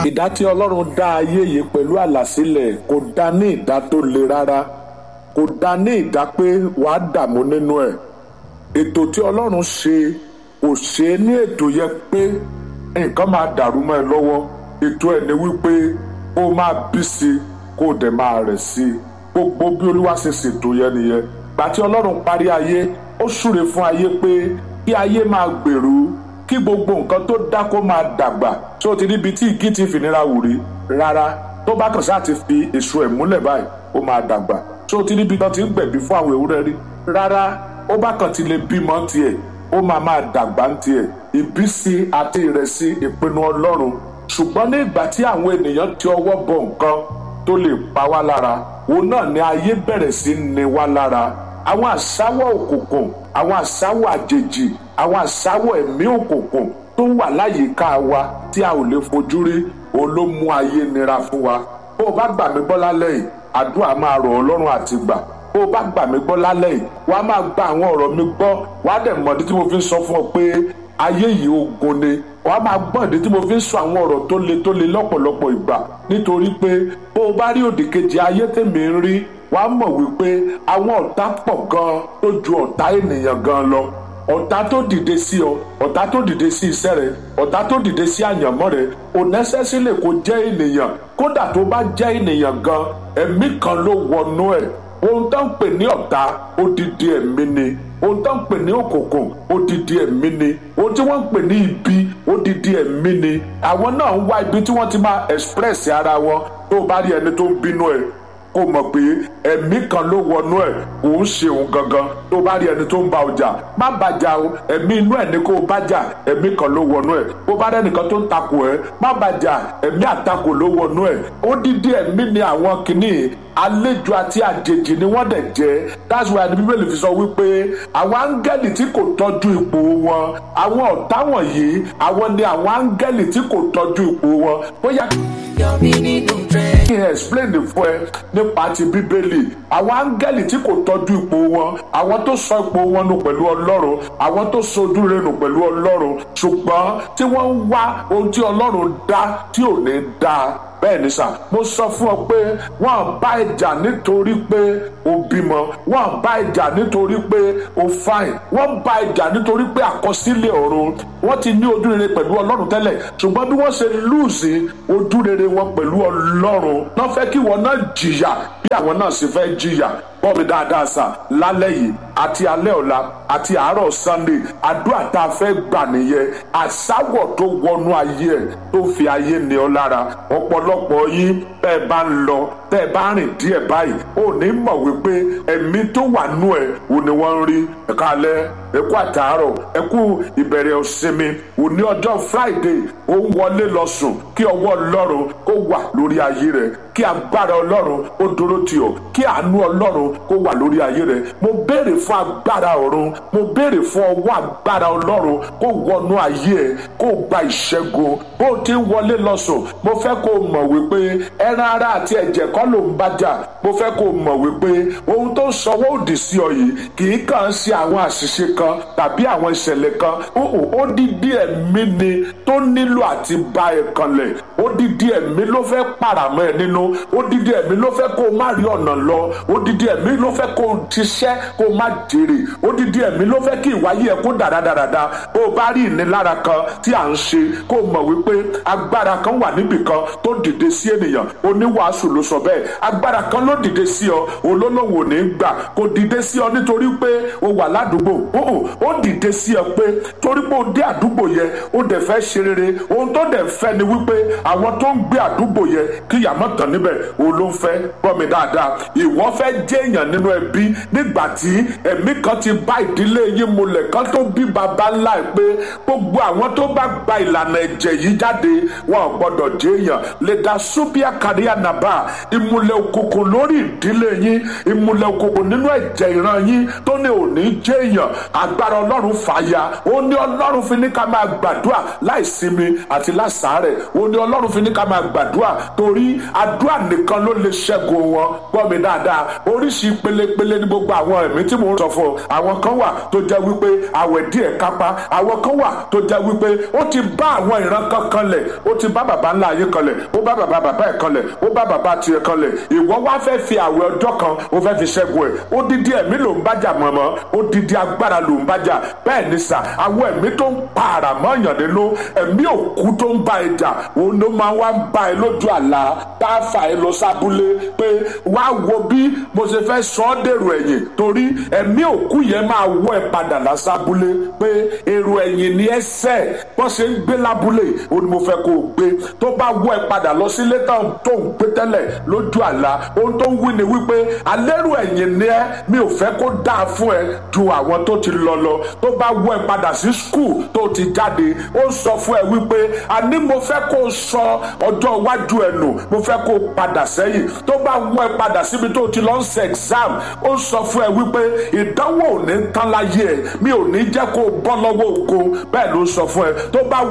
ìdá tí ọlọ́run dá ayé yìí pẹ̀lú àlàsílẹ̀ kò dá ní ìdá tó le rárá kò dá ní ìdá pé wàá dààmú nínú ẹ̀ ètò tí ọlọ́run ṣe kò ṣe é ní ètò yẹ pé nǹkan máa dàrú mọ́ ẹ lọ́wọ́ ètò ẹ̀ ni wípé kó o máa bí sí i kó o dẹ̀ máa rẹ̀ sí i gbogbo bí olúwa ṣe ṣètò yẹn nìyẹn gbà tí ọlọ́run parí ayé ó súre fún ayé pé kí ayé máa gbèrú kí gbogbo nǹkan tó dá kó máa dàgbà tí ó ti níbi tí igi ti fìnira wù rí rárá tó bá kàn sáà ti fi èso ẹ̀ múlẹ̀ báyìí ó máa dàgbà tí ó ti níbi tán ti ń gbẹ̀bí fún àwọn ewúrẹ́ rí rárá ó bá kàn ti lè bímọ tiẹ̀ ó máa máa dàgbà ń tiẹ̀ ìbísí àti ìrẹsì ìpinnu ọlọ́run ṣùgbọ́n ní ìgbà tí àwọn ènìyàn ti ọwọ́ bọ nǹkan tó lè pa wá lára òun náà ni ayé bẹ̀rẹ̀ sí ní wá lára àwọn àsáwọ̀ òkùnkùn àwọn àsáwọ̀ àjèjì àwọn àsáwọ̀ ẹ̀mí òkùnkùn tó wà láyìíká wa tí a ò lè fojú rí òun ló mú ayé nira fún wa bó o bá gbà mí gbọ́ lálẹ́ yìí àdúrà máa rọ̀ ọ́ lọ́rùn àti gbà bó o bá gbà mí gbọ́ lálẹ́ yìí wàá máa gba àwọn ọ̀rọ̀ mi gbọ́ wàá dẹ̀ mọ̀dí tí mo fi ń sọ fún ọ pé ayé yìí ogun ni wàá máa gbọ́ ìdí tí mo fi ń sọ àwọn ọ̀rọ̀ tó le tó le lọ́pọ̀lọpọ̀ ìgbà nítorí pé bó o bá rí òdì kejì ayé tèmi ń rí wàá mọ̀ wípé àwọn ọ̀tá pọ̀ gan tó ju ọ̀tá ènìyàn gan lọ ọ̀tá tó dìde sí ọ ọ̀tá tó dìde sí iṣẹ́ rẹ ọ̀tá tó dìde sí àyànmọ́ rẹ ò nẹ́sẹ̀sílẹ̀ kó jẹ́ ènìyàn kódà tó bá jẹ́ ènìyàn gan ẹ̀mí kan ló wọnú ẹ̀ ohun tó ń pè ní ọ̀tá odidi ẹ̀mí ni ohun tó ń pè ní òkùnkùn odidi ẹ̀mí ni ohun tí wọ́n ń pè ní ibi odidi ẹ̀mí ni àwọn náà ń wá ibi tí wọ́n ti máa express ara wọn tó bá rí ẹni tó ń bínú ẹ̀ kó mọ̀ pé ẹ̀mí kan ló wọnú ẹ̀ kò ń ṣe òun gangan tó bá rí ẹni tó ń bá ọjà má bàjá o ẹ̀mí inú ẹ̀ ní kó o bájà ẹ̀mí kan ló wọnú ẹ̀ bó bá rẹ́nìkan tó ń takò ẹ̀ má bàjá ẹ̀mí àtakò ló wọnú ẹ̀ odidi ẹ̀mí ni àwọn kìíní àlejò àti àjèjì ni wọ́n dẹ̀ jẹ́ that's why the bíbélì fi sọ wípé àwọn áńgẹ́lì tí kò tọ́jú ipò wọn àwọn ọ̀tá wọ̀nyí àwọn ni àwọn áńgẹ́lì tí kò tọ́jú ipò wọn bóyá Yọ̀mí nínú trend. kí n explain fún ẹ nípa ti bíbélì àwọn áńgẹ́lì tí kò tọ́jú ipò wọn àwọn tó sọ ipò wọn nù pẹ̀lú ọlọ́run àwọn tó sojú rẹ̀ nù pẹ̀lú ọlọ́run ṣùgbọ́n tí wọ́n ń wá ohun tí ọlọ́run dá tí ò ní dá bẹ́ẹ̀ ni sà mo sọ fún ọ pé wọ́n bá ìjà nítorí pé o bímọ wọ́n bá ìjà nítorí pé o fine wọ́n bá ìjà nítorí pé àkọsílẹ̀ ọ̀run wọ́n ti ní ojú rere pẹ̀lú ọlọ́run tẹ́lẹ̀ ṣùgbọ́n bí wọ́n ṣe lùsì ojú rere wọn pẹ̀lú ọlọ́run náà fẹ́ kí wọn náà jìyà bí àwọn náà sì fẹ́ jìyà bọ́ mi dáadáa sà lálẹ́ yìí àti alẹ́ ọ̀la àti àárọ̀ sunday àdúrà tá a fẹ́ gbà nìyẹn àsáwọ̀ tó wọnú ayé ẹ̀ tó fi ayé ní ọ lára ọ̀pọ̀lọpọ̀ yín bẹ́ẹ̀ bá ń lọ tẹ́ ẹ bá rìn díẹ̀ báyìí ò ní mọ̀ wípé ẹ̀mí tó wà nú ẹ̀ ò ní wọ́n ń rí ẹ̀ka alẹ́ ẹ̀kú àtàárọ̀ ẹ̀kú ìbẹ̀rẹ̀ òsinmi òní ọjọ́ friday ó ń wọlé lọ sùn kí ọwọ́ ọlọ́run kó wà lórí ayé rẹ̀ kí agbára ọlọ́run ó dúró tì ọ́ kí àánú ọlọ́run kó wà lórí ayé rẹ̀ mo béèrè fún agbára ọ̀run mo béèrè fún ọwọ́ agbára ọlọ́run kó wọnú ayé ẹ̀ kó gba ìṣẹ́gun bó o ti ń wọlé lọ sùn mo fẹ́ kó o mọ̀ wípé ẹran ara àti ẹ̀jẹ̀ kọ́ ló ń bájà mo fẹ́ kó o mọ̀ wípé ohun tó ń sọwọ́ òdì sí ọ yìí kì í kàn ṣe àwọn àṣìṣe kan tàbí àwọn ìṣẹ̀lẹ̀ kan ó dídí ẹ̀mí ni tó nílò àti bá ẹ kanlẹ̀ ó dídí ẹ̀mí ló fẹ́ pàràmọ́ ẹ nínú ó dídí ẹ̀mí ló fẹ́ kó o má rí ọ̀nà lọ ó dídí ẹ̀mí ló fẹ́ kó o ṣiṣẹ́ kó o má jèrè ó dídí ẹ̀mí ló fẹ́ kí ìwáyé ẹ kó dáradára bó o bá rí ìnilára kan tí à ń ṣe kó o mọ̀ wípé agbára kan wà níbì kan tó dìde sí ènìyàn oníwàásù ló sọ bẹ́ẹ̀ agbára kan ló dìde sí ọ olólùwò ní gbà kò dìde sí ọ nítorí pé o wà ládùúgbò ó dìde sí ọ pé torí pé o dé àdúgbò yẹn ó dẹ̀ fẹ́ ṣe rere ohun tó dẹ̀ fẹ́ ni wípé àwọn tó ń gbé àdúgbò yẹn kí yàmọ́ tàn níbẹ̀ o ló ń fẹ́ gbọ́ mi dáadáa ìwọ fẹ́ jẹ́ èèyàn nínú ẹbí nígbà tí ẹ̀mí kan ti bá ìdílé yín mulẹ̀ kan tó bí baba ńlá ẹ̀ pé gbogbo àwọn tó bá gba ìlànà ẹ̀jẹ̀ yìí jáde wọn ò gbọ́dọ̀ jẹ́ èèyàn lè dá súbíà káríà nàbà ìmùlẹ̀ òkùnkùn lórí ìdílé yín ìmùlẹ̀ òkùnkùn nínú ẹ̀jẹ̀ ìran yín tó ní òní jẹ́ èèyàn agbára ọlọ́run fàyà ó ní ọlọ́run fi ní ká máa gbàdúrà láìsinmi àti láṣàárẹ̀ ó ní ọlọ́run fi ní ká máa gbàdúrà torí àdúrà nìkan ló lè ṣẹ́gun wọn gbọ́ mi dáadáa oríṣiríṣi pelepele ní gbogbo àwọn ẹ̀mí tí mo sọ fún ọ àwọn kan wà tó jẹ́ wípé àwẹ̀ díẹ̀ kápá àwọn kan wà tó jẹ́ wípé ó ti bá àwọn ìran kan kanlẹ̀ ó ti bá bàbá ńlá ayé kanlẹ̀ ó bá bàbá bàbá ẹ̀ kanlẹ̀ ó bá bàbá tiẹ̀ kanlẹ̀ ìwọ wá fẹ́ fi àwẹ̀ ọjọ́ kan ó fẹ́ fi ṣẹ́gun ẹ̀ ó dídí ẹ̀mí ló ń bájà mọ̀mọ́ ó dídí agbára ló ń bájà bẹ́ẹ̀ ni sà àwọn ẹ̀mí tó ń pa àrà mọ́yàn nínú ẹ̀mí òkú tó ń bá ẹ jà òun ló máa wá ń bá ẹ lójú àlá tá a fà ẹ lọ sábúlé pé wá wo bí mo ṣe fẹ́ sọ ọ́ dèrò ẹ̀yìn torí ẹ̀mí òkú yẹn máa wọ́ ẹ padà lásábúlé pé èrò ẹ̀yìn ni ẹ sẹ́ bọ́n ṣe ń gbé lábúlé ó ní mo fẹ́ kó o gbé tó bá wọ́ ẹ padà lọ sílé tó ń gbé tẹ́lẹ̀ lójú àlá ohun tó ń wí ni wípé alẹ́rù ẹ̀yìn ni ẹ mi ò fẹ́ kó dáa fún ẹ ju àwọn tó ti lọ lọ tó bá wọ́ ẹ padà sí skul tó ti jáde ó sọ fún ẹ wípé àní mo fẹ́ kó o sọ ọjọ́ iwájú ẹ nù mo fẹ́ kó o padà sẹ́yìn tó bá wọ́ ẹ padà síbi tó ti lọ ń ṣe exam ó sọ fún ẹ wípé ìdánwò ò ní tán láyé ẹ mi ò ní jẹ́ kó o bọ́ lọ́wọ́ ògo bẹ́ẹ̀ ló sọ fún ẹ tó bá